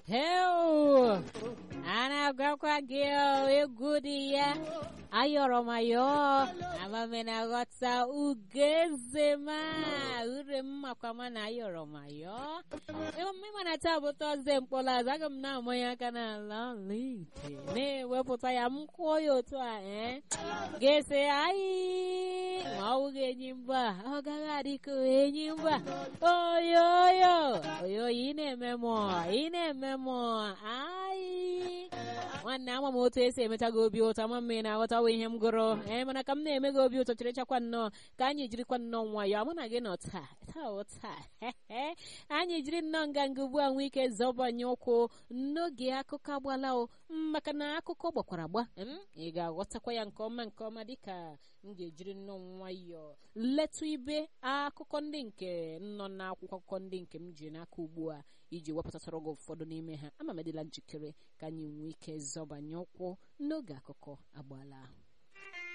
heu a na-agwakwa gị o, egwu dị ya ayọrọ m ayọ amame na aghọta ugeze ma ure m makwa ma na ayọrọ m ayọ ịma na taa bụ tọzde mkpọrọazụ aga m na-amanye aka n'ala ọlaite na-ewepụta ya m kwụọ ya otu a ee ga-ese anyị ma ọ bụghị enyi mba ọ gaghị adị ka enyi mba oyoyo oyoyo ị na-eme m ị na-eme m anyị nwanne ama m otu esi emecha gị obi ụtọ ama m ị na-aghọtawa ihe m gụrụ ee mana ka m na-eme gị obi ụtọ chịrịchakwa nnọọ ka anyị jirikwa nnọọ nwayọọ mụ na gị nọ taa taa bụ taa anyị jiri nnọọ nganga ugbu a nwee ike zọbanye ụkwụ n'oge akụkọ agbala o maka na akụkọ gbakwara agba ị ga-aghọtakwa ya nke ọma nke ọma dịka m ga-ejiri nnọọ nwayọọ letụ ibe akụkọ ndị nke nọ n'akwụkwọ akụkọ ndị nke m ji n'aka ugbu a iji wepụtatara gị ụfọdụ n'ime ha ama m edịla njikere ka anyị nwee ike zọbanye ụkwụ n'oge akụkọ agbala ahụ